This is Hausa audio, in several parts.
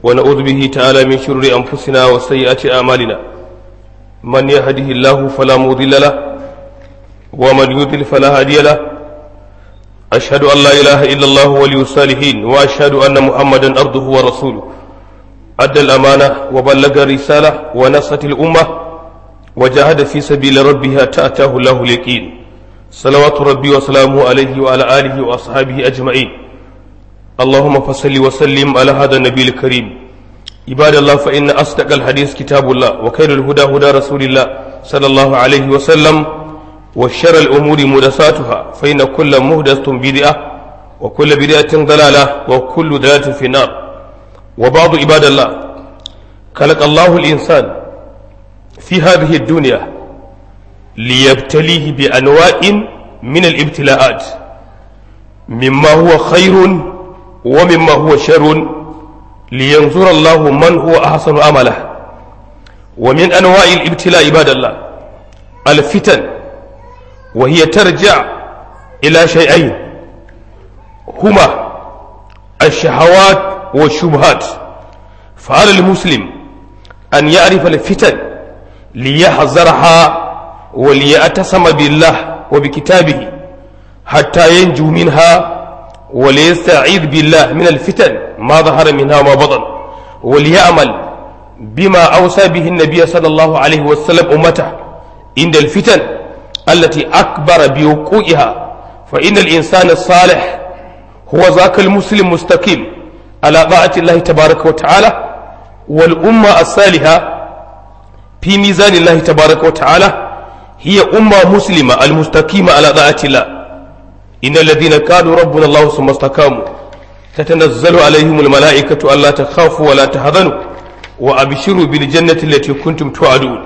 ونعوذ به تعالى من شرور أنفسنا وسيئات أعمالنا من يهده الله فلا مضل له ومن يضلل فلا هادي له أشهد أن لا إله إلا الله ولي الصالحين وأشهد أن محمدا عبده ورسوله أدى الأمانة وبلغ الرسالة ونصت الأمة وجاهد في سبيل ربه حتى أتاه الله اليقين صلوات ربي وسلامه عليه وعلى آله وأصحابه أجمعين اللهم فصل وسلم على هذا النبي الكريم عباد الله فإن أصدق الحديث كتاب الله وخير الهدى هدى رسول الله صلى الله عليه وسلم وشر الأمور محدثاتها فإن كل محدثة بدعة وكل بدعة ضلالة وكل ضلالة في النار وبعض عباد الله خلق الله الإنسان في هذه الدنيا ليبتليه بأنواع من الابتلاءات مما هو خير ومما هو شر لينظر الله من هو أحسن عمله ومن أنواع الابتلاء عباد الله الفتن وهي ترجع إلى شيئين هما الشهوات والشبهات فعلى المسلم أن يعرف الفتن ليحذرها وليأتسم بالله وبكتابه حتى ينجو منها وليستعيذ بالله من الفتن ما ظهر منها وما بطن وليعمل بما أوصى به النبي صلى الله عليه وسلم أمته عند الفتن التي أكبر بوقوعها فإن الإنسان الصالح هو ذاك المسلم مستقيم على طاعة الله تبارك وتعالى والأمة الصالحة في ميزان الله تبارك وتعالى هي أمة مسلمة المستقيمة على طاعة الله إن الذين قالوا ربنا الله ثم استقاموا تتنزل عليهم الملائكة ألا تخافوا ولا تحزنوا وأبشروا بالجنة التي كنتم توعدون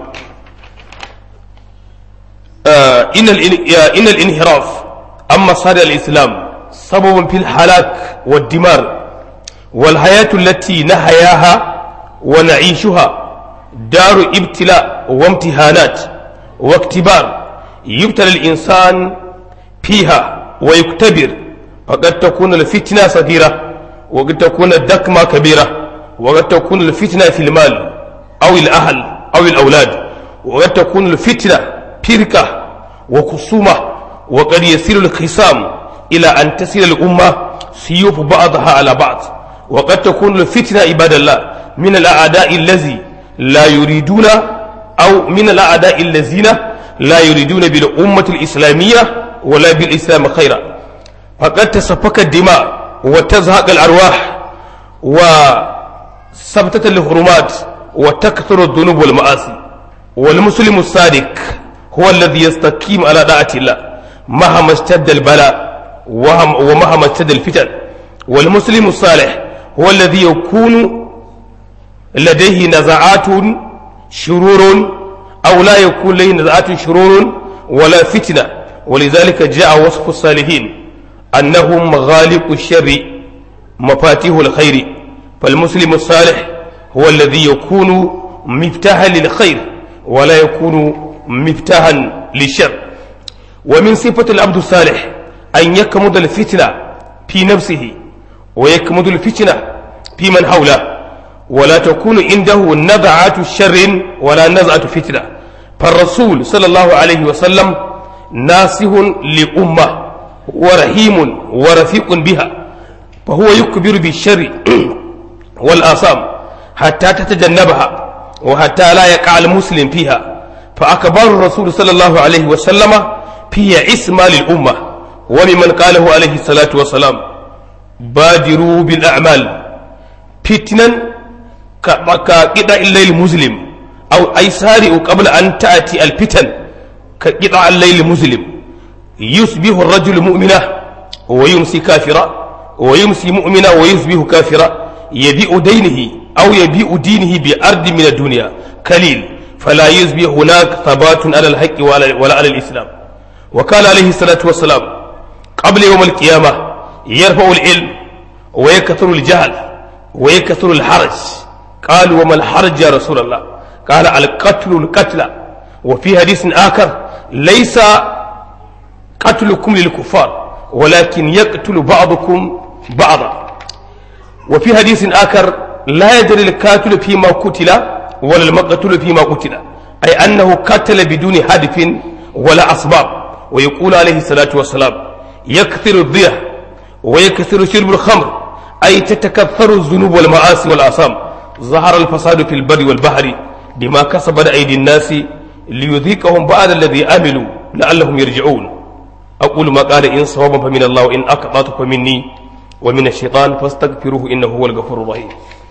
آه إن, إن الانحراف أما صار الإسلام سبب في الهلاك والدمار والحياة التي نحياها ونعيشها دار ابتلاء وامتهانات واختبار يبتلى الإنسان فيها ويختبر فقد تكون الفتنة صغيرة وقد تكون الدكمة كبيرة وقد تكون الفتنة في المال أو الأهل أو الأولاد وقد تكون الفتنة فرقة وخصومة وقد يصير الخصام إلى أن تصل الأمة سيوف بعضها على بعض وقد تكون الفتنة عباد الله من الأعداء الذي لا يريدون أو من الأعداء الذين لا يريدون بالأمة الإسلامية ولا بالإسلام خيرا فقد تسفك الدماء وتزهق الأرواح وثبتت الحرمات وتكثر الذنوب والمعاصي والمسلم الصادق هو الذي يستقيم على طاعة الله مهما اشتد البلاء ومهما اشتد الفتن والمسلم الصالح هو الذي يكون لديه نزعات شرور أو لا يكون لديه نزعات شرور ولا فتنة ولذلك جاء وصف الصالحين أنهم مغالق الشر مفاتيح الخير فالمسلم الصالح هو الذي يكون مفتاحا للخير ولا يكون مفتاحا للشر ومن صفة العبد الصالح أن يكمد الفتنة في نفسه ويكمد الفتنة في من حوله ولا تكون عنده نزعات شر ولا نزعة فتنة فالرسول صلى الله عليه وسلم ناسه لأمة ورحيم ورفيق بها فهو يكبر بالشر والآثام حتى تتجنبها وحتى لا يقع المسلم فيها فأكبر الرسول صلى الله عليه وسلم في اسم للأمة وممن قاله عليه الصلاة والسلام بادروا بالأعمال فتنا كقطع الليل المسلم أو أي سارئ قبل أن تأتي الفتن كقطع الليل المسلم يصبح الرجل مؤمنا ويمسي كافرا ويمسي مؤمنا ويصبح كافرا يبيع دينه أو يبيع دينه بأرض من الدنيا قليل فلا يصبح هناك ثبات على الحق ولا على الإسلام وقال عليه الصلاة والسلام قبل يوم القيامة يرفع العلم ويكثر الجهل ويكثر الحرج قالوا وما الحرج يا رسول الله قال القتل القتل وفي حديث آخر ليس قتلكم للكفار ولكن يقتل بعضكم بعضا وفي حديث آخر لا يدري القاتل فيما قتل ولا المقتول فيما قتل أي أنه قتل بدون هدف ولا أسباب ويقول عليه الصلاة والسلام يكثر الضيح ويكثر شرب الخمر أي تتكثر الذنوب والمعاصي والآثام ظهر الفساد في البر والبحر بما كسبت أيدي الناس ليذيقهم بعد الذي عملوا لعلهم يرجعون أقول ما قال إن صوابا فمن الله وإن أقطعت فمني ومن الشيطان فاستغفروه إنه هو الغفور الرحيم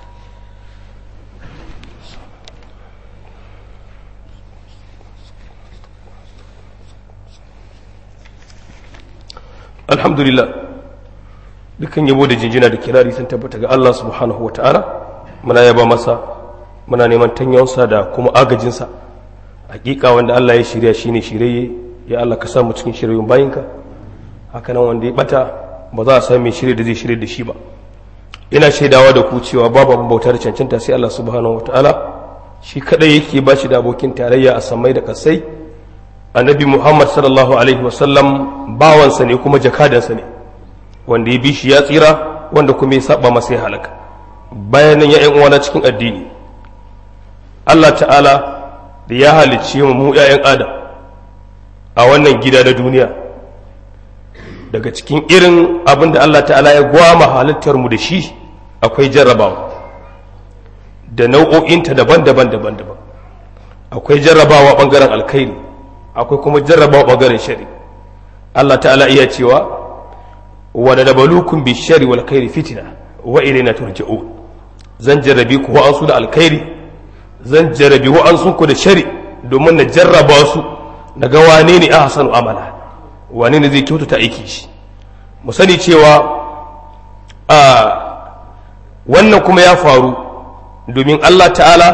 alhamdulillah dukkan yabo da jinjina da kirari sun tabbata ga Allah subhanahu wa ta'ala muna yaba masa muna neman tanyonsa da kuma agajinsa hakika wanda Allah ya shirya shine shirye ya Allah ka samu cikin shiryoyin bayinka hakanan wanda ya bata ba za a sami shirye da zai shirye da shi ba ina shaidawa da ku cewa babu abin bauta da cancanta sai Allah subhanahu wa ta'ala shi kadai yake ba shi da abokin tarayya a samai da kasai annabi muhammad sallallahu alaihi wasallam bawansa ne kuma jakadansa ne wanda ya bi shi ya tsira wanda kuma ya saba masa ya halaka bayan nan ya uwana cikin addini allah ta'ala da ya halicce mu mu 'ya'yan adam a wannan gida na duniya daga cikin irin abin da allah ta'ala ya gwama halittar mu da shi akwai jarrabawa da nau'o'inta daban-daban daban-daban akwai jarrabawa bangaren alkhairi akwai kuma jarrabawa ɓangaren shari Allah ta'ala iya cewa wa da dabalukun bi shari wal khairi fitina wa ilaina turja'un zan jarrabi ku wa'ansu da alkhairi zan jarrabi wa'ansu ku da shari domin na jarraba su na ga wane ne ahsanu amala wane ne zai kyautata aiki shi mu sani cewa a wannan kuma ya faru domin Allah ta'ala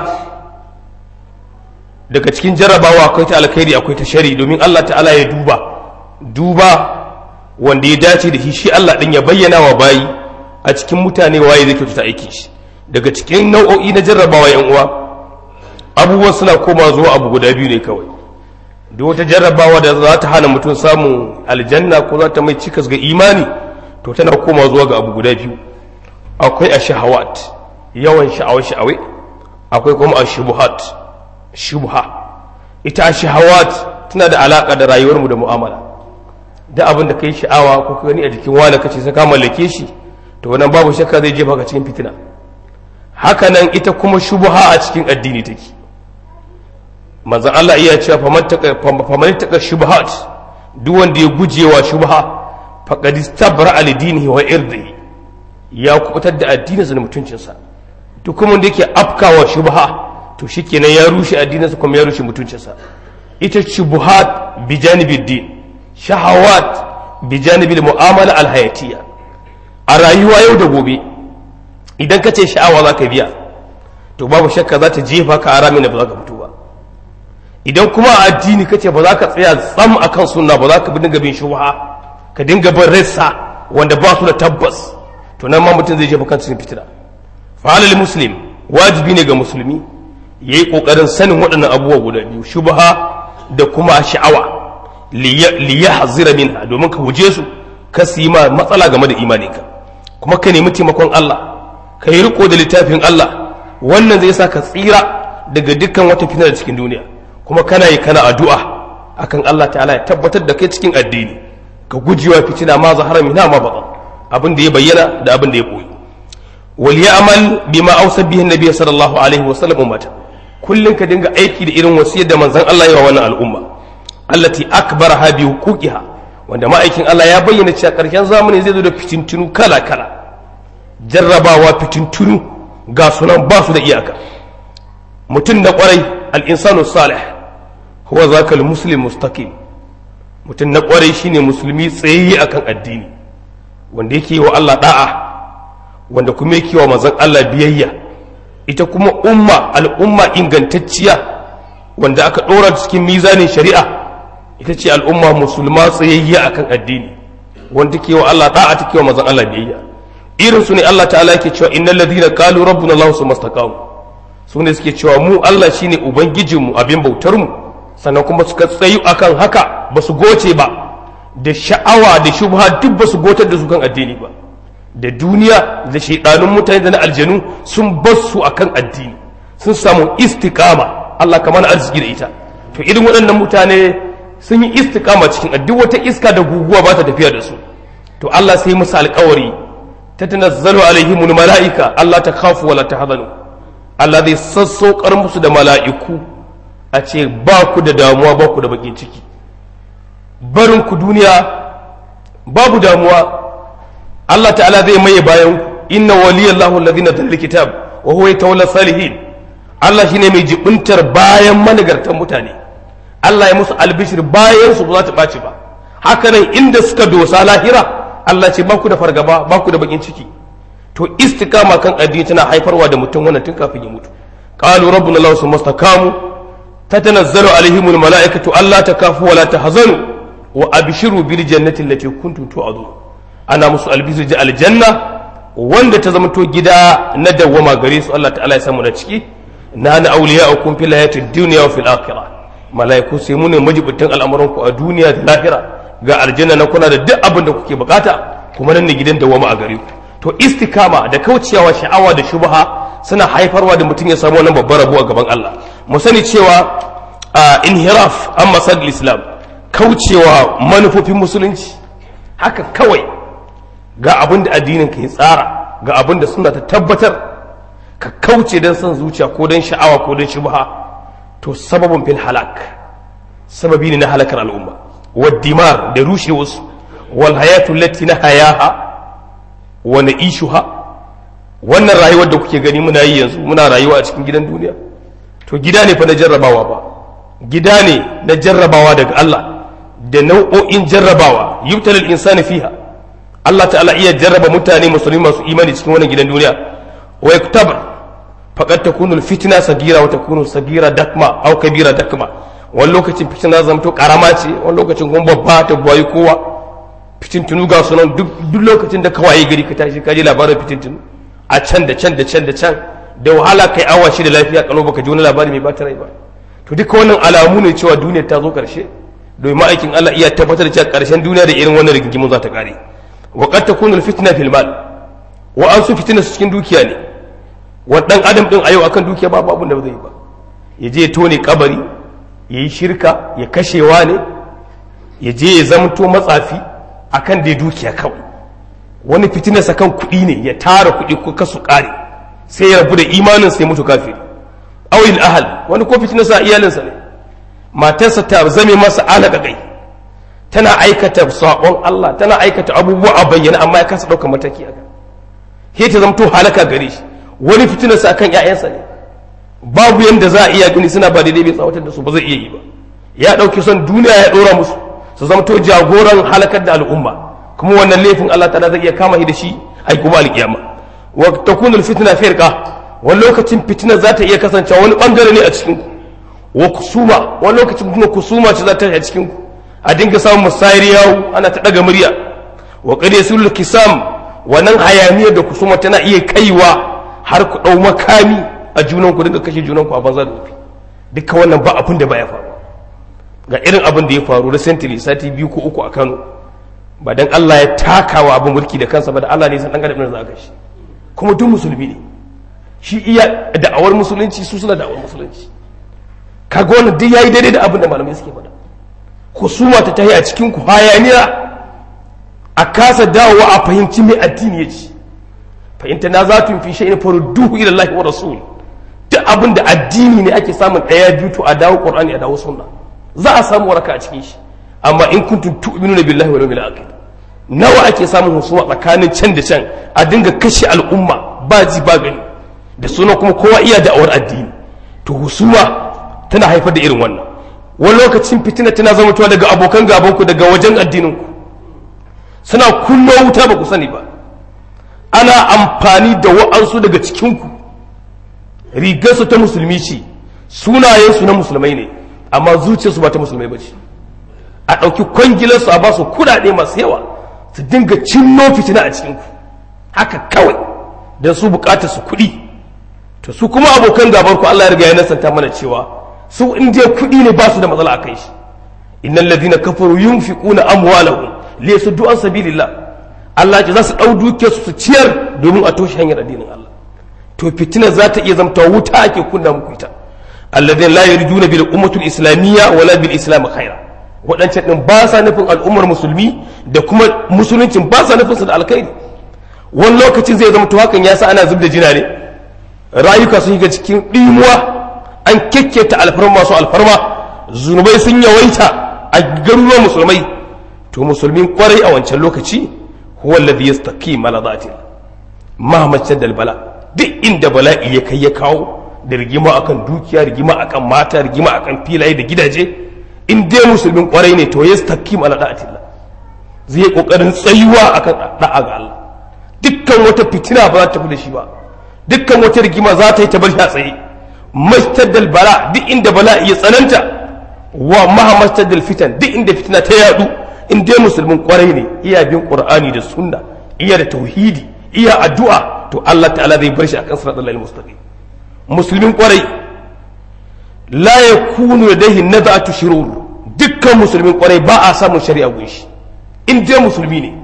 daga cikin jarrabawa akwai ta alkhairi akwai ta shari domin Allah ta'ala ya duba duba wanda ya dace da shi shi Allah din ya bayyana wa bayi a cikin mutane waye zai kyautata aikin shi daga cikin nau'o'i na jarrabawa yan uwa abubuwan suna koma zuwa abu guda biyu ne kawai duk wata jarrabawa da za ta hana mutum samun aljanna ko za ta mai cikas ga imani to tana koma zuwa ga abu guda biyu akwai a shahawat yawan sha'awa sha'awai akwai kuma a shubuhat shubha ita shahawat tana da alaka da rayuwarmu da mu'amala da abin da kai sha'awa ko ka gani a jikin wani kace sai ka mallake shi to wannan babu shakka zai jefa ka cikin fitina haka nan ita kuma shubha a cikin addini take manzon Allah iya cewa faman taka faman taka shubhat duk wanda ya gujewa shubha faqad istabra al dinihi wa irdihi ya kubutar da addininsa da mutuncinsa duk kuma wanda yake afkawa shubha to shikenan ya rushe addininsa kuma ya rushe mutuncinsa ita shubuhat bi janibid din shahawat bi janibil mu'amala alhayatiyya a rayuwa yau da gobe idan ka ce sha'awa za ka biya to babu shakka za ta jefa ka a ramin da ba za ka fito ba idan kuma a addini ka ce ba za ka tsaya tsam akan sunna ba za ka dinga bin shubha ka dinga bin rassa wanda ba su da tabbas to nan ma mutum zai jefa kan cikin fitina fa'alal muslim wajibi ne ga musulmi ya yi ƙoƙarin sanin waɗannan abubuwa guda biyu shubha da kuma sha'awa liya hazira minha domin ka guje su ka su yi ma matsala game da imaninka kuma ka nemi taimakon Allah ka yi riko da littafin Allah wannan zai sa ka tsira daga dukkan wata fitina da cikin duniya kuma kana yi kana addu'a akan Allah ta'ala ya tabbatar da kai cikin addini ka gujewa fitina ma zahara minha ma baɗan abin da ya bayyana da abin da ya boye wal ya'mal bima awsa bihi annabi sallallahu alaihi wa sallam ummata kullun ka dinga aiki da irin wasiyar da manzon Allah ya wa wannan al'umma allati akbaraha bi huquqiha wanda ma'aikin Allah ya bayyana cewa karshen zamani zai zo da fitintunu kala kala jarrabawa fitintunu ga sunan ba su da iyaka mutum na kwarai al-insanu salih huwa zaka al-muslim mustaqim mutum na kwarai shine musulmi tsayayye akan addini wanda yake wa Allah da'a wanda kuma yake wa manzon Allah biyayya ita kuma umma al'umma ingantacciya wanda aka ɗora cikin mizanin shari'a ita ce al'umma musulma tsayayya akan addini wanda take wa Allah da'a take wa manzon Allah biyayya irin su ne Allah ta'ala yake cewa innal ladina qalu rabbuna Allah summa istaqamu su ne suke cewa mu Allah shine ubangijinmu abin bautar mu sannan kuma suka tsayu akan haka ba su goce ba da sha'awa da shubha duk ba su gotar da su kan addini ba da duniya da shaidanun mutane da na aljanu sun bar su akan addini sun samu istiqama Allah kamar arziki da ita to irin waɗannan mutane sun yi istiqama cikin duk wata iska da guguwa ba ta tafiya da su to Allah sai musu alƙawari ta tanazzalu alaihimul mala'ika Allah ta khafu wala tahzanu Allah zai sassaukar musu da mala'iku a ce ba ku da damuwa ba ku da bakin ciki barin ku duniya babu damuwa Allah ta'ala zai maye bayan ku inna waliyallahu alladhi nazzala alkitab wa huwa yatawalla salihin Allah shine mai jibuntar bayan managartan mutane Allah ya musu albishir bayan su ba za ta ɓaci ba haka nan inda suka dosa lahira Allah ce ba ku da fargaba ba ku da bakin ciki to istikama kan addini tana haifarwa da mutum wannan tun kafin ya mutu qalu rabbuna allah summa istaqamu tatanazzalu alaihimul malaikatu alla takafu wa la tahzanu wa abshiru bil jannati allati kuntum tu'adun ana musu albishir ji aljanna wanda ta zama to gida na dawwama gare su Allah ta'ala ya samu da ciki na na awliya'ukum fil hayatid dunya wa fil akhirah malaiku sai mu ne majibutan al'amuran ku a duniya da lahira ga aljanna na kuna da duk abin da kuke bukata kuma nan ne gidan dawwama a gare ku to istikama da kaucewa sha'awa da shubha suna haifarwa da mutum ya samu wannan babbar rabo a gaban Allah mu sani cewa inhiraf an masal islam kaucewa manufofin musulunci haka kawai ga abin da addinin ka ya tsara ga abin da suna ta tabbatar ka kauce don son zuciya ko don sha'awa ko don shubha to sababin fil halak sababi ne na halakar al'umma waddimar da rushe wasu wal hayatu lati na hayaha wa na'ishuha wannan rayuwar da kuke gani muna yi yanzu muna rayuwa a cikin gidan duniya to gida ne fa na jarrabawa ba gida ne na jarrabawa daga Allah da nau'o'in jarrabawa yubtalil insani fiha Allah ta'ala iya jarraba mutane musulmi masu imani cikin wannan gidan duniya wa yaktabar faqad takunu alfitna sagira wa takunu sagira dakma aw kabira dakma wani lokacin fitina zamto karama ce wani lokacin kuma babba ta buwayi kowa fitintunu ga sunan duk lokacin da kawai gari ka tashi ka ji labarin fitintunu a can da can da can da can da wahala kai awa shi da lafiya kalo baka ji wani labari mai bata rai ba to duka wannan alamu ne cewa duniyar ta zo karshe domin ma'aikin Allah iya tabbatar da cewa karshen duniya da irin wannan rigingimu za ta kare wa qad takunu al-fitna fil mal wa an su fitina su cikin dukiya ne wa dan adam din a yau akan dukiya babu abin da ba zai yi ba ya je ya tone kabari ya yi shirka ya kashewa ne ya je ya zamto matsafi akan dai dukiya kawai wani fitinarsa kan kuɗi ne ya tara kuɗi ko kasu ƙare sai ya rabu da imanin sai mutu kafiri awil ahal wani ko fitinarsa a iyalinsa ne matarsa ta zame masa alaƙaƙai tana aikata saƙon Allah tana aikata abubuwa a bayyana amma ya kasa ɗaukar mataki a kan ta zamto halaka gare shi wani fitinarsa akan ƴaƴansa ne babu yanda za a iya gani suna ba daidai bai tsawatar da su ba zai iya yi ba ya ɗauki son duniya ya ɗora musu su zamto jagoran halakar da al'umma kuma wannan laifin Allah ta'ala zai iya kama shi da shi ai kuma alkiyama wa takunu alfitna firqa wani lokacin fitina za ta iya kasancewa wani bangare ne a cikin ku wa kusuma wani lokacin kuma kusuma ce za ta a cikin ku a dinga samun musayar yawo ana ta daga murya wa qad yasul kisam wannan hayaniyar da kusuma tana iya kaiwa har ku dau makami a junan ku dinga kashe junan ku a banza da wofi duka wannan ba abin da baya faruwa ga irin abin da ya faru recently sati biyu ko uku a Kano ba dan Allah ya takawa abin mulki da kansa ba da Allah ne san dan adam za ka shi kuma duk musulmi ne shi iya da'awar musulunci su suna da'awar musulunci kaga wannan duk yayi daidai da abin da malamai suke faɗa husuma ta tahi a cikin ku hayaniya a kasa dawowa a fahimci mai addini ya ci fahimta na za tu fi shay'in farudduhu ila Allah wa rasul duk abin da addini ne ake samun ɗaya biyu to a dawo qur'ani a dawo sunna za a samu waraka a cikin shi amma in kuntum tu'minuna billahi wal yawmil akhir nawa ake samun husuma tsakanin can da can a dinga kashe al'umma ba ji ba gani da suna kuma kowa iya da'awar addini to husuma tana haifar da irin wannan wani lokacin fitina tana zama tuwa daga abokan gabanku daga wajen addininku suna kullo wuta ba ku sani ba ana amfani da wa'ansu daga cikinku rigarsu ta musulmi ce sunayensu na musulmai ne amma zuciyarsu ba ta musulmai ba ce a ɗauki kwangilarsu a ba su kuɗaɗe masu yawa su dinga cinno fitina a cikinku haka kawai don su bukatar su kuɗi to su kuma abokan gabar ku Allah ya riga ya nasanta mana cewa su in dai kuɗi ne ba su da matsala a kai shi innal ladina kafaru yunfiquna amwalahum li yasuddu an sabilillah Allah ce za su ɗau dukiyar su ciyar domin a toshe hanyar addinin Allah to fitina za ta iya zamta wuta ake kunna muku ita alladhina la yarjuna bil ummatul islamiyya wala bil islam khaira waɗancan din ba sa nufin al'ummar musulmi da kuma musuluncin ba sa nufin su da alkhairi wani lokacin zai zama to hakan ya sa ana zubda jina ne rayuka sun shiga cikin ɗimuwa an kekketa alfarma masu alfarma zunubai sun yawaita a garuruwan musulmai to musulmin kwarai a wancan lokaci huwa alladhi yastaqim ala dhatil mahmacin dal bala duk inda bala'i ya kai ya kawo da rigima akan dukiya rigima akan mata rigima akan filaye da gidaje in dai musulmin kwarai ne to yastaqim ala dhatil zai kokarin tsayuwa akan da'a ga Allah dukkan wata fitina ba za ta tafi da shi ba dukkan wata rigima za ta yi ta bar shi a tsaye mastaddal bala duk inda bala'i ya tsananta wa maha mastaddal fitan duk inda fitina ta yadu in dai musulmin kwarai ne iya bin qur'ani da sunna iya da tauhidi iya addu'a to Allah ta'ala zai bar shi akan siratal lail mustaqim musulmin kwarai la yakunu ladayhi nad'atu shurur dukkan musulmin kwarai ba a samun shari'a gunshi in dai musulmi ne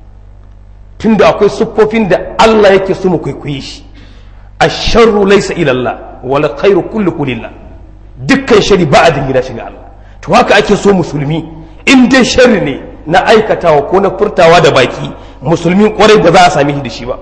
tunda akwai siffofin da Allah yake so mu kwaikwaye shi asharru laysa ila Allah wal khairu kullu lillah dukkan shari ba a dingina shiga Allah to haka ake so musulmi in dai sharri ne na aikatawa ko na furtawa da baki musulmin kwarai ba za a sami shi da shi ba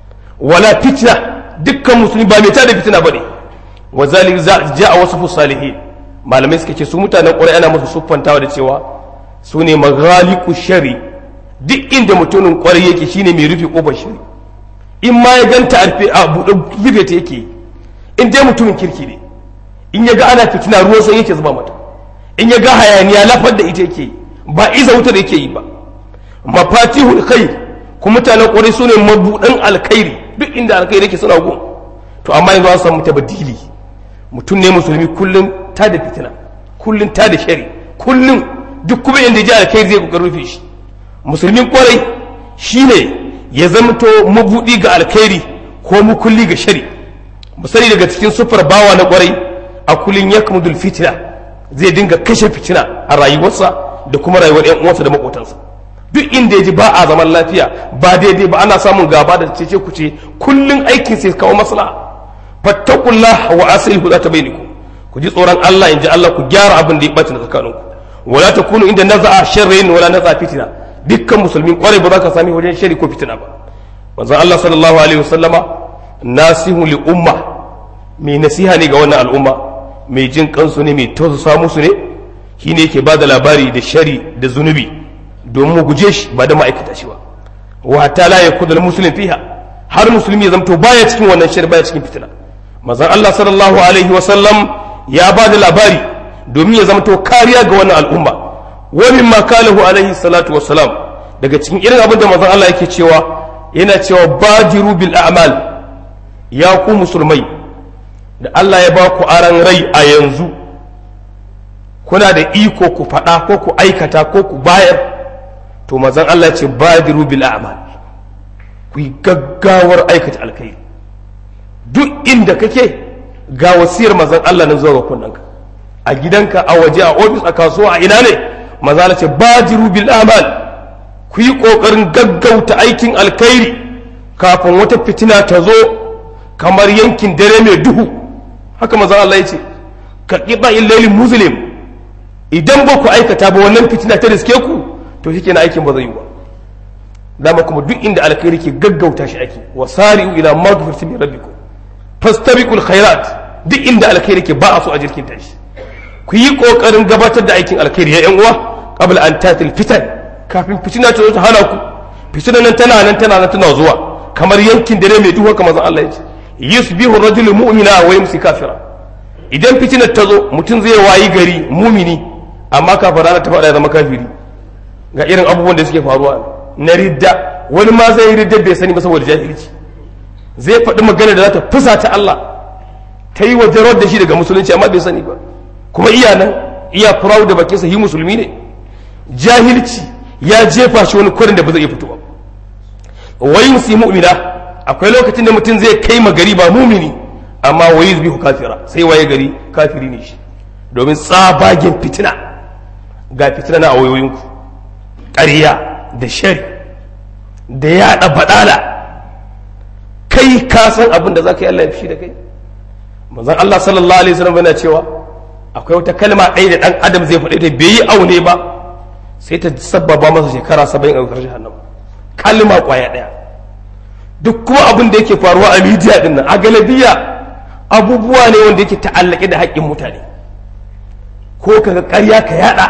wala fitna dukkan musulmi ba mai tada fitina bane wa zalik ja'a wasu salihin malamai suka ce su mutanen kwarai ana musu siffantawa da cewa su ne maghaliqu shari duk inda mutumin kwarai yake shine mai rufe kofar shari in ma ya ganta a buɗe rufe ta yake in dai mutumin kirki ne in ya ga ana fitina ruwan sai yake zuba mata in ya ga hayaniya lafar da ita yake ba iza wuta da yake yi ba mafatihul khair kuma mutanen kwarai su ne mabuɗan alkhairi duk inda alkhairi yake suna gun to amma yanzu an samu tabadili mutum ne musulmi kullum ta da fitina kullum ta da shari kullum duk kuma inda ji alkhairi zai kokarin rufe shi musulmin kwarai shine ya zamto mabuɗi ga alkhairi ko mukulli ga shari misali daga cikin sufar bawa na kwarai a kullum ya kamudul fitina zai dinga kashe fitina a rayuwarsa da kuma rayuwar yan uwansa da makotansa duk inda ya ji ba a zaman lafiya ba daidai ba ana samun gaba da cece kuce kullum aikin sai kawo maslaha fattakullah wa aslihu za ta bainakum ku ji tsoron Allah in ji Allah ku gyara abin da ya bace na tsakaninku wala takunu inda naza'a sharrin wala naza'a fitina dukkan musulmin kwarai ba za ka sami wajen shari ko fitina ba manzon Allah sallallahu alaihi wasallama nasihu li umma mai nasiha ne ga wannan al'umma mai jin kansu ne mai tausasa musu ne shine yake ba da labari da shari da zunubi domin mu guje shi ba da ma'aikata shi ba wa ta la yakunu al muslim fiha har musulmi ya zamto baya cikin wannan shari baya cikin fitina manzon Allah sallallahu alaihi wasallam ya ba da labari domin ya zamto kariya ga wannan al'umma wa mimma kalahu alaihi salatu wassalam daga cikin irin abin da manzon Allah yake cewa yana cewa badiru bil a'mal ya ku musulmai da Allah ya ba ku aran rai a yanzu kuna da iko ku faɗa ko ku aikata ko ku bayar to manzon Allah ce badiru bil a'mal ku yi gaggawar aikata alkhairi duk inda kake ga wasiyar manzon Allah nan zuwa ga kunnanka a gidanka a waje a ofis a kasuwa a ina ne maza ce badiru bil amal ku yi ƙoƙarin gaggauta aikin alkhairi kafin wata fitina ta zo kamar yankin dare mai duhu haka maza Allah ya ce ka ƙiɗa illailin muslim idan ba ku aikata ba wannan fitina ta riske ku to shi kenan aikin ba zai yi ba dama kuma duk inda alkhairi ke gaggauta shi ake wa sari'u ila maghfiratin min rabbikum fastabiqul khairat duk inda alkhairi ke ba a so a jirkin tashi ku yi ƙoƙarin gabatar da aikin alkhairi ya uwa qabla an tatil fitan kafin fitina ta zo ta hana ku fitina nan tana nan tana nan tana zuwa kamar yankin dare mai duhu kamar Allah ya ce yusbihu rajulu mu'mina wa yumsi kafira idan fitinar ta zo mutum zai wayi gari mumini amma kafin rana ta faɗa ya zama kafiri ga irin abubuwan da suke faruwa na ridda wani ma zai yi ridda bai sani ba saboda jahilci zai faɗi magana da za ta fusa ta Allah ta yi wajen da shi daga musulunci amma bai sani ba kuma iya nan iya proud da bakinsa yi musulmi ne jahilci ya jefa shi wani kwarin da ba zai iya fitowa wayin su mu'mina akwai lokacin da mutum zai kai ma gari ba mumini amma wayi zubi kafira sai waye gari kafiri ne shi domin tsabagen fitina ga fitina na wayoyinku ƙarya da shari da yaɗa baɗala kai ka san abin da za ka yi Allah ya fi da kai manzon Allah sallallahu alaihi wasallam yana cewa akwai wata kalma ɗaya da ɗan adam zai faɗi ta bai yi aune ba sai ta sabbaba masa shekara saba'in a ƙarshen hannu kalma ƙwaya ɗaya duk kuma abin da yake faruwa a midiya ɗin nan a galabiya abubuwa ne wanda yake ta'allake da haƙƙin mutane ko ka ga ƙarya ka yaɗa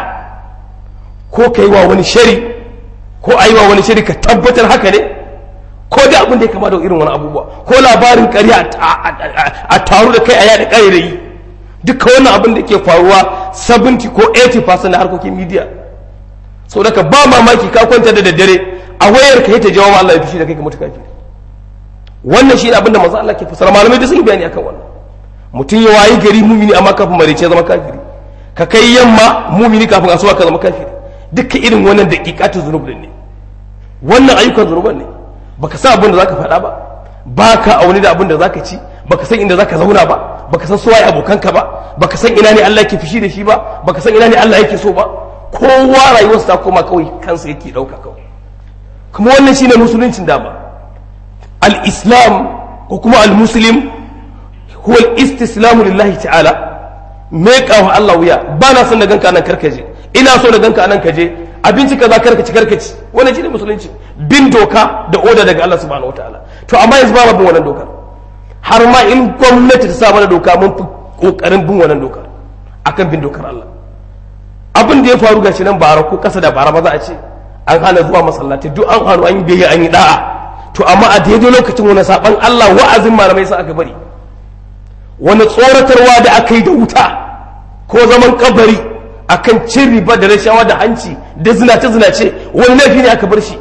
ko ka yi wa wani shari ko a yi wa wani shari ka tabbatar haka ne ko da abin da ya kama da irin wani abubuwa ko labarin ƙarya a taru da kai a yaɗa ƙarairayi duka wannan abin da ke faruwa 70 ko 80% na harkokin media sau daga ba mamaki ka kwanta da daddare a wayar ka yi ta jawo Allah ya fushi da kai ka mutu kafiri wannan shi ne abin da manzo Allah ke fasara malamai da sun yi bayani akan wannan mutum ya wayi gari mumini amma kafin marice zama kafiri ka kai yamma mumini kafin asuba ka zama kafiri duka irin wannan daqiqatu zunub ne wannan ayyukan zunuban ne baka san abin da zaka faɗa ba baka auni da abin da zaka ci baka san inda zaka zauna ba baka san suwaye abokanka ba baka san ina ne Allah yake fushi da shi ba baka san ina ne Allah yake so ba kowa rayuwarsa ta koma kawai kansa yake dauka kawai kuma wannan shine musuluncin dama al-islam ko kuma al-muslim huwa al-istislamu lillahi ta'ala me kawo Allah wuya ba na son da ganka nan karkaje ina so da ganka nan kaje abinci kaza karkaci karkaci wannan shine musulunci bin doka da oda daga Allah subhanahu wataala to amma yanzu ba bin wannan dokar har ma in gwamnati ta sa mana doka mun fi kokarin bin wannan dokar akan bin dokar Allah abin da ya faru gashi nan bara ko kasa da bara ba za a ce an hana zuwa masallaci duk an hannu an yi biyayya an yi da'a to amma a daidai lokacin wani saban Allah wa'azin malamai sa aka bari wani tsoratarwa da aka yi da wuta ko zaman kabari akan cin riba da rashawa da hanci da zinace zinace wani laifi ne aka bar shi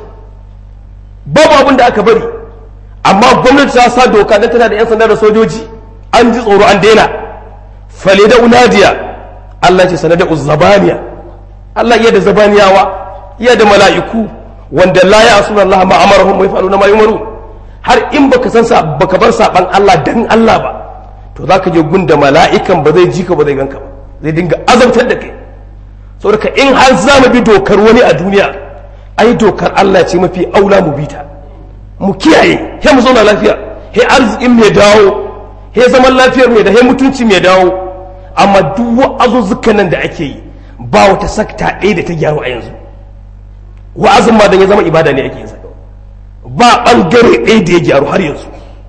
babu abin da aka bari amma gwamnati ta sa doka da tana da 'yan sanda da sojoji an ji tsoro an daina fale da unadiya Allah ce sanada uzzabaniya Allah iya da zabaniyawa iya da mala'iku wanda la ya asuna Allah ma amarahum wa yafaluna ma yumaru har in baka san sa baka bar saban Allah dan Allah ba to zaka je gunda mala'ikan ba zai ji ka ba zai ganka ba zai dinga azabtar da kai saboda in har za mu bi dokar wani a duniya ai dokar Allah ce mafi aula mu bita mu kiyaye he mu zauna lafiya he arzikin mai dawo he zaman lafiyar mai da he mutunci mai dawo amma duk wa'azuzzukan nan da ake yi ba wata sakta ɗaya da ta gyaru a yanzu wa'azin ma dan ya zama ibada ne ake yin sa ba bangare ɗaya da ya gyaru har yanzu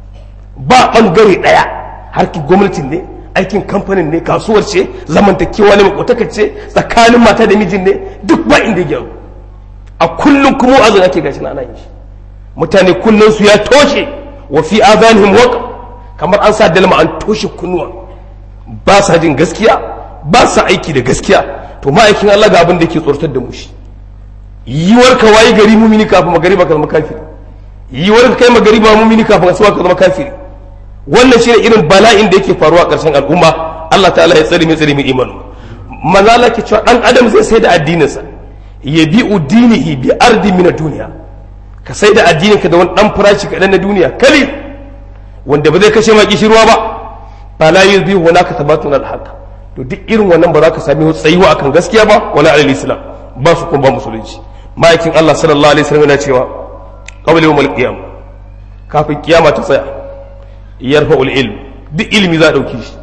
ba bangare ɗaya harkin gwamnatin ne aikin kamfanin ne kasuwar ce zamantakewa ne makotaka ce tsakanin mata da mijin ne duk ba inda ya gyaru a kullum kuma wa'azin ake gashi na ana yin shi mutane kullum su ya toshe wa fi azanihim waq kamar an sa dalma an toshe kunnuwa ba sa jin gaskiya ba sa aiki da gaskiya to ma'aikin Allah ga abin da yake tsortar da mu shi yiwar ka wayi gari mumini kafin magariba ka zama kafiri yiwar ka kai magariba mumini kafin asuba ka zama kafiri wannan shine irin bala'in da yake faruwa a ƙarshen al'umma Allah ta'ala ya tsare mai tsare mai imanu manzo Allah ke cewa dan adam zai sai da addininsa ya bi udinihi bi ardi min duniya ka sai da addininka da wani dan farashi kaɗan na duniya kali wanda ba zai kashe ma kishirwa ba ba la yuzi hunaka tabatun al-haq to duk irin wannan ba za ka sami tsayuwa akan gaskiya ba wala alal islam ba su kuma ba musulunci ma'aikin Allah sallallahu alaihi wasallam yana cewa qabla yawm qiyam kafin kiyama ta tsaya yarfa'ul ilm duk ilmi za a dauke shi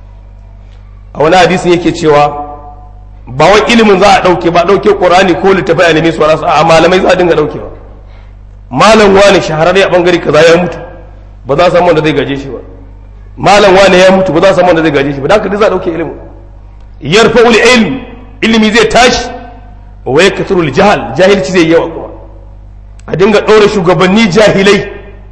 a wani hadisin yake cewa ba wai ilimin za a dauke ba dauke qur'ani ko littafai a neme su a malamai za a dinga daukewa malam wani shahararre a bangare kaza ya mutu ba za a samu wanda zai gaje shi ba malam wani ya mutu ba za a samu wanda zai gaje shi ba da haka za a dauke ilimin yarfa'ul ilm ilimi zai tashi wa yakthurul jahal jahilci zai yawa kuma a dinga ɗora shugabanni jahilai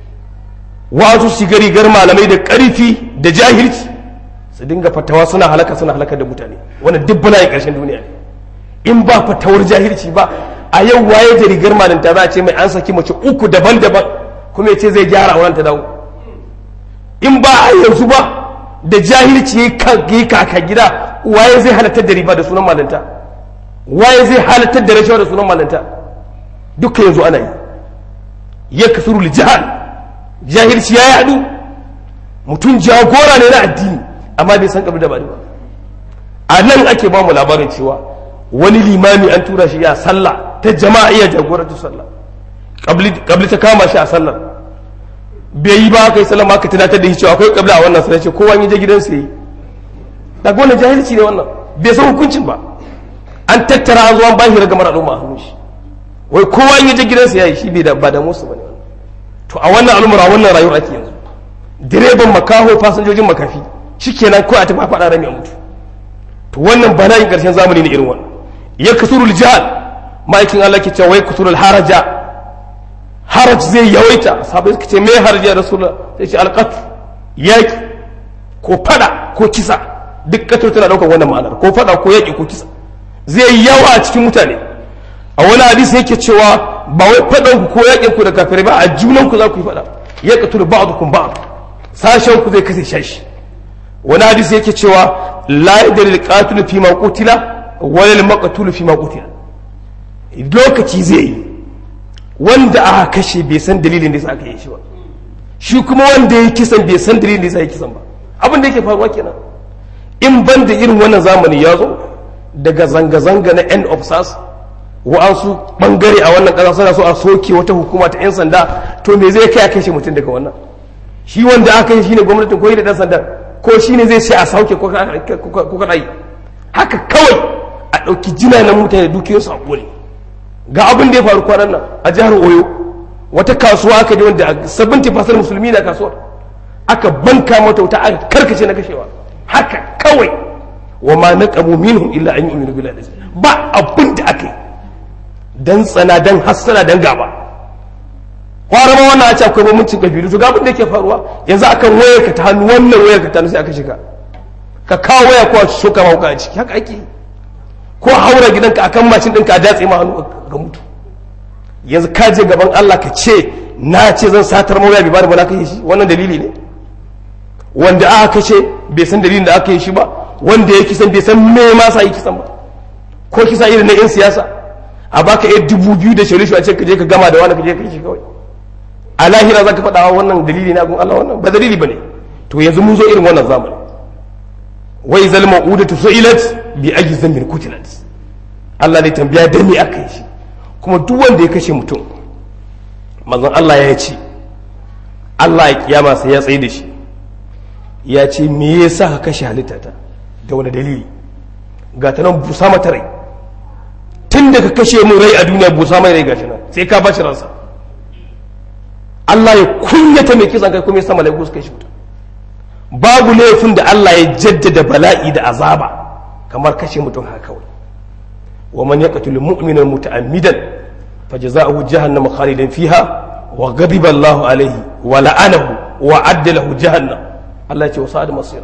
wasu shiga rigar malamai da ƙarfi da jahilci su dinga fatawa suna halaka suna halaka da mutane wannan duk bala'i ƙarshen duniya ne in ba fatawar jahilci ba a yau waye da rigar malinta za a ce mai an saki mace uku daban-daban kuma ya ce zai gyara wannan ta dawo in ba a yanzu ba da jahilci ya yi kaka gida waye zai halartar da riba da sunan malinta waye zai halartar da rashawa da sunan malinta duka yanzu ana yi ya kasuru jihal jahilci ya yadu mutum jagora ne na addini amma bai san da ba ba a nan ake ba mu labarin cewa wani limami an tura shi ya sallah ta jama'a iya jagorantar sallah kabli ta kama shi a sallar bai yi ba kai sallar ma ka tunatar da shi cewa akwai kabli a wannan sallar ce kowa ya je gidansa yi daga wannan jahilci ne wannan bai san hukuncin ba an tattara an zo an bashi ragamar al'umma a hannun shi wai kowa ya je gidansa ya yi shi bai da ba da musu bane to a wannan al'umma wannan rayuwar ake yanzu direban makaho fasinjojin makafi shikenan ko a tafi faɗa rami a mutu to wannan bala'in ƙarshen zamani ne irin wannan ya kasurul jihal ma'aikin Allah ke cewa wai kasurul haraja haraj zai yawaita sabai suka ce me haraji ya rasulullah sai ce alqat yaki ko fada ko kisa duk katar tana daukar wannan ma'anar ko fada ko yaki ko kisa zai yawa a cikin mutane a wani hadisi yake cewa ba wai fadan ku ko yakin ku da kafirai ba a junan ku za ku yi fada ya katul ba'dukum ba'd sashen ku zai kashe shashi wani hadisi yake cewa la yadri al-qatil fi ma qutila wa lil maqtul fi ma qutila lokaci zai yi wanda aka kashe bai san dalilin da yasa aka yi shi ba shi kuma wanda ya kisan bai san dalilin da yasa ya kisan ba abin da yake faruwa kenan in ban da irin wannan zamani ya zo daga zanga-zanga na end of sars wa'ansu bangare a wannan ƙasa suna so a soke wata hukuma ta 'yan sanda to me zai kai a kashe mutum daga wannan shi wanda aka yi shine gwamnatin ko da ɗan sanda ko shine zai ce a sauke ko kaɗa yi haka kawai a ɗauki jina na mutane dukiyarsu a ƙone ga abin da ya faru kwanan nan a jihar oyo wata kasuwa aka je wanda 70% musulmi na kasuwar aka banka mata wuta aka karkace na kashewa haka kawai wa ma naqamu minhum illa an yu'minu billahi ba abin da aka yi dan tsana dan hassana dan gaba kwara ma wannan a ce akwai bambancin kabilu to ga abin da yake faruwa yanzu akan wayar ka ta hannu wannan wayar ka ta hannu sai aka shiga ka kawo waya ko a shoka mauka a ciki haka ake ko haura gidanka akan mashin ɗinka a datse ma hannu ga mutu yanzu ka je gaban Allah ka ce na ce zan satar mawaya bai bani ba na kai shi wannan dalili ne wanda aka kashe bai san dalilin da aka yi shi ba wanda ya kisan bai san me ma sa yi kisan ba ko kisa irin na yan siyasa a baka yar dubu biyu da shari'a a ce ka je ka gama da wani ka je ka yi shi kawai a lahira za ka faɗa wannan dalili na gun Allah wannan ba dalili ba ne to yanzu mun zo irin wannan zamani wai zal ma'udatu su'ilat bi ayi zambin kutilat Allah ne tambaya da me aka yi shi kuma duk wanda ya kashe mutum manzon Allah ya ce Allah ya kiyama sai ya tsaye da shi ya ce me yasa ka kashe halittata da wani dalili ga ta nan busa mata rai tun da ka kashe mun rai a duniya busa mai rai gashi nan sai ka bashi ransa Allah ya kunyata mai kisan kai kuma ya sa malaiku suka shi wuta babu laifin da Allah ya jaddada bala'i da azaba kamar kashe mutum haka kawai wa man yaqtul mu'mina muta'ammidan fajza'uhu jahannam khalidan fiha wa ghadiba Allah alayhi wa la'anahu wa adda lahu jahannam Allah ya ce wa sa'ad masira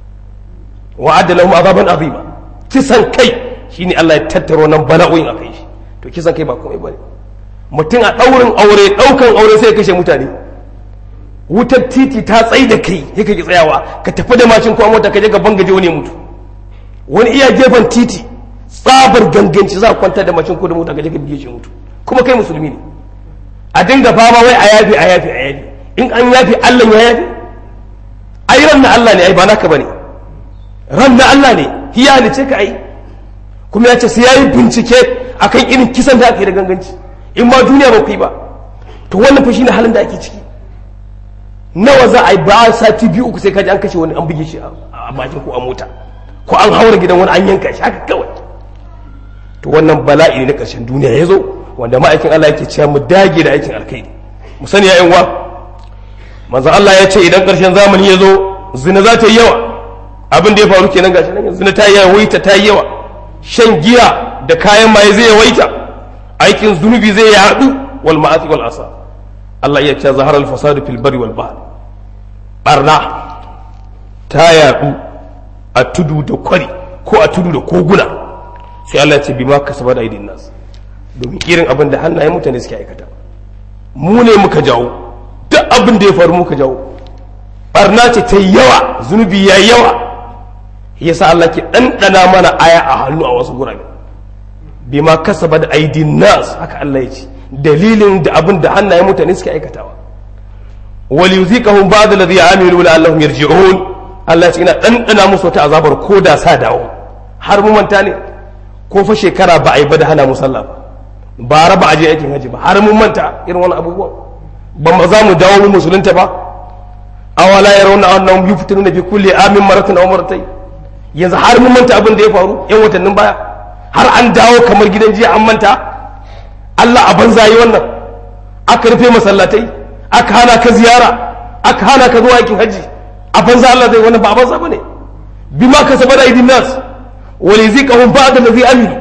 wa adda lahum azaban azima kisan kai shine Allah ya tattaro nan bala'o'in akai shi to kisan kai ba komai bane mutum a daurin aure daukan aure sai ya kashe mutane wutar titi ta tsaye da kai ya kake tsayawa ka tafi da mashin ko mota ka je ka bangaje wani mutu wani iya gefen titi tsabar ganganci za a kwantar da mashin ko da mota ka je ka biye shi mutu kuma kai musulmi ne a dinga fama wai a yafi a yafi a yafi in an yafi Allah ya yafi ai ran na Allah ne ai ba naka bane ran na Allah ne hiya ne ce ka ai kuma ya ce sai yayi bincike akan irin kisan da aka yi da ganganci in ma duniya ba ku yi ba to wannan fa shine halin da ake ciki nawa za a yi ba sati biyu uku sai kaji an kashe wani an buge shi a bakin ko a mota ko an haura gidan wani an yanka shi haka kawai to wannan bala'i ne na ƙarshen duniya ya zo wanda ma'aikin Allah yake cewa mu dage da aikin alkhairi mu sani ya wa manzo Allah ya ce idan ƙarshen zamani ya zo zina za ta yi yawa abin da ya faru kenan gashi nan zina ta yi yawaita ta yi yawa shan giya da kayan maye zai yawaita aikin zunubi zai yaɗu wal ma'asi wal asa Allah ya ce zahar al-fasadu fil bari wal bahr barna ta yaɗu a tudu da kwari ko a tudu da koguna sai Allah ya ce bima kasaba da aidin nas domin irin abin da hannayen mutane suke aikata mu ne muka jawo duk abin da ya faru muka jawo barna ce ta yawa zunubi ya yawa yasa Allah ke ɗanɗana mana aya a hannu a wasu gurabe bima kasaba da aidin nas haka Allah ya ce dalilin da abin da hannayen mutane suke aikatawa wal yuziqahum ba'd alladhi amilu la'allahum yarji'un Allah ya ce ina dandana musu wata azabar ko da sa dawo har mu manta ne ko fa shekara ba a yi ba da hana musalla ba ba raba aje aikin haji ba har mun manta irin wani abubuwan ba ma za mu dawo mu musulunta ba awala yarawna annahum yuftanuna bi kulli amin maratan aw maratayn yanzu har mun manta abin da ya faru yan watannin baya har an dawo kamar gidan jiya an manta Allah a banza yi wannan aka rufe masallatai aka hana ka ziyara aka hana ka zuwa aikin haji a banza Allah zai wannan ba a banza bane bima ka saba da idin nas wa liziqahum ba'da allazi amilu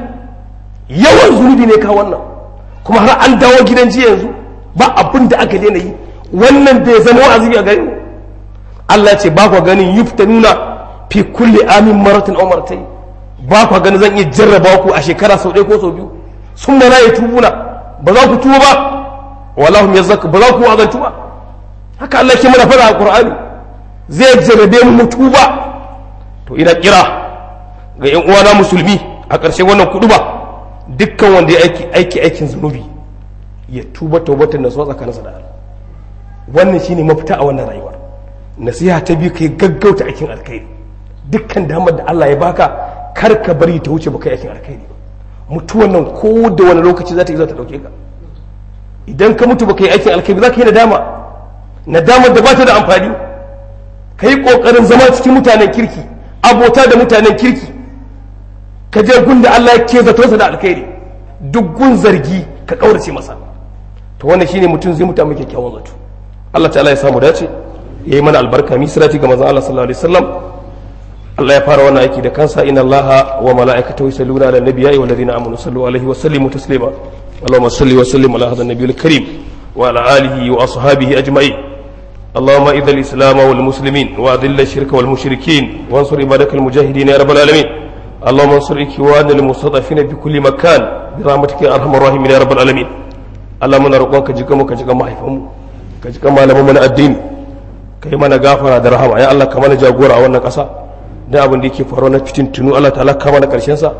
yawan zunubi ne ka wannan kuma har an dawo gidan jiya yanzu ba abin da aka daina yi wannan bai zama wa'azi a gare mu Allah ce ba ku ganin yuftanuna fi kulli amin maratin aw maratayn ba ku ganin zan iya jarraba ku a shekara sau ɗaya ko sau biyu sun mana ya tubuna ba za ku tuba ba wallahu hum yazakku ba za ku wazantu ba haka Allah ke mana fara a Qur'ani zai jarrabe mu mu tuba to ina kira ga yan uwana musulmi a ƙarshen wannan kudu ba dukkan wanda ya aiki aiki aikin zunubi ya tuba tawbatan nasuwa tsakaninsa da Allah wannan shine mafita a wannan rayuwar nasiha ta biyu kai gaggauta aikin alkhairi dukkan damar da Allah ya baka kar ka bari ta wuce baka yi aikin alkhairi ba mutuwan nan ko da wani lokaci za ta yi za ta dauke ka idan ka mutu baka yi aikin alkhairi za ka yi nadama nadamar da ba ta da amfani ka yi kokarin zama cikin mutanen kirki abota da mutanen kirki ka je gun da Allah ya ke zato sa da alkhairi duk gun zargi ka kaurace masa to wannan shine mutum zai mutu mai kyakkyawan zato Allah ta'ala ya samu dace ya yi mana albarka mi sirati ga manzon Allah sallallahu alaihi wasallam Allah ya fara wannan aiki da kansa inna Allah wa mala'ikatahu yusalluna ala nabiyyi wa alladhina amanu sallu alaihi wa sallimu taslima اللهم صل وسلم على هذا النبي الكريم وعلى آله وأصحابه أجمعين اللهم إذا الإسلام والمسلمين وأذل الشرك والمشركين وانصر عبادك المجاهدين يا رب العالمين اللهم انصر إخواننا المستضعفين في كل مكان برحمتك يا أرحم الراحمين يا رب العالمين اللهم نرقوك جكم كجكم ما حيفهم كجكم ما لم من الدين kai mana gafara da rahama ya Allah ka mana jagora a wannan ƙasa da abin da yake faruwa na fitin tunu Allah ta'ala ka mana ƙarshen sa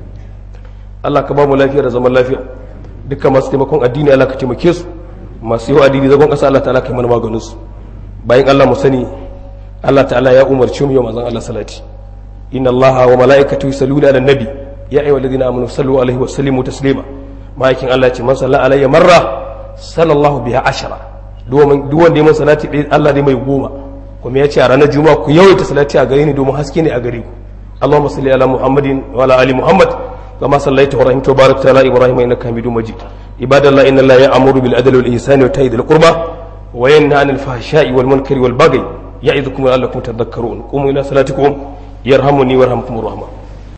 Allah ka ba mu lafiya da zaman lafiya dukkan masu taimakon addini Allah ka taimake su masu yi addini zagon ƙasa Allah ta'ala ka mana maganin su bayan Allah mu sani Allah ta'ala ya umarci mu yau manzon Allah salati inna Allah wa mala'ikatu yusalluna ala nabi ya ayyuhal ladina amanu sallu alaihi wa sallimu taslima ma'aikin Allah ce man salla alayya marra sallallahu biha ashara duk wanda ya man salati ɗaya Allah ne mai goma kuma ya ce a ranar juma'a ku yawaita salati a gare ni domin haske ne a gare ku Allahumma salli ala Muhammadin wa ala ali Muhammad كما صليت ورحمت وباركت على ابراهيم انك حميد مجيد عباد الله ان الله يامر بالعدل والاحسان وإيتاء ذي القربى وينهى عن الفحشاء والمنكر والبغي يعظكم لعلكم تذكرون قوموا الى صلاتكم يرحمني ويرحمكم الرحمن